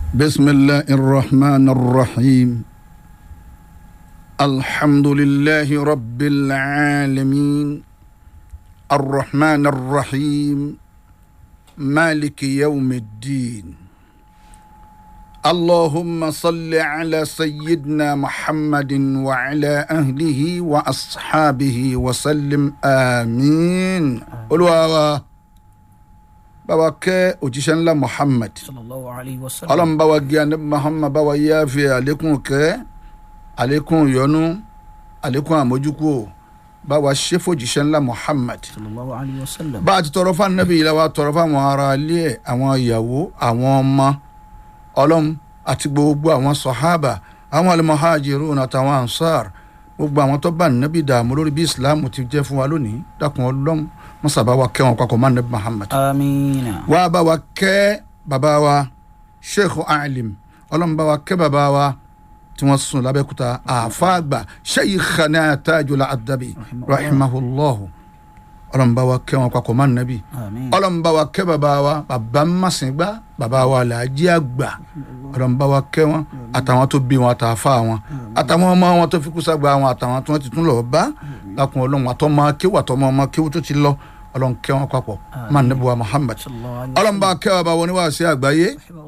بسم الله الرحمن الرحيم الحمد لله رب العالمين الرحمن الرحيم مالك يوم الدين اللهم صل على سيدنا محمد وعلى اهله واصحابه وسلم امين قلوا báwa kẹ́ òjíṣẹ́ ńlá muhammad sallallahu alayhi wa sallam. ọlọ́run báwa gé anabi muhammad báwa yá fi àlékún kẹ́ àlékún ìyọ́nú àlékún àmójúkú báwa ṣe fòjíṣẹ́ ńlá muhammad sallallahu alayhi wa sallam. bá a ti tọrọ fún anabi yìí la wa tọrọ fún àwọn ará ilé ẹ̀ àwọn ìyàwó àwọn ọmọ ọlọ́run àti gbogbo àwọn sọ̀hábà àwọn al-muhajirun àtàwọn ansar gbogbo àwọn tó bá anabi dààmú lórí bí islam ti jẹ́ fún wa lónìí dákun ọlọ́run mọ́sàbá wa kẹ́ wọn papọ̀ mọ́ anabi muhammad amiina. wá bá wa kẹ́ bàbá wa sheikh alim ọlọ́run bá wa kẹ́ bàbá wa tí wọ́n sùn lábẹ́kúta àfáàgbà shaykhana tajul adabi rahimahullahu ọlọ́run bá wa kẹ́ wọn papọ̀ mọ́ nàbí amiin. ọlọ́run bá wa kẹ́ bàbá wa bàbá masìngbà bàbá wa làájí àgbà ọlọ́run bá wa kẹ́ wọn àtàwọn tó bí wọn àtàfà wọn àtàwọn ọmọ wọn tó fi kú sàgbà wọn àtàwọn tí wọ́n ti tún lọ bá lákùn ọlọ́run àtọ́mọ kéwù àtọ́mọ ọmọ kéwù tó ti lọ ọlọ́run kẹ́ wọn papọ̀ mọ́ nàbí wa muhammad sallallahu alayhi wa ọlọ́run bá kẹ́ bàbá wọn níwáàsí àgbáyé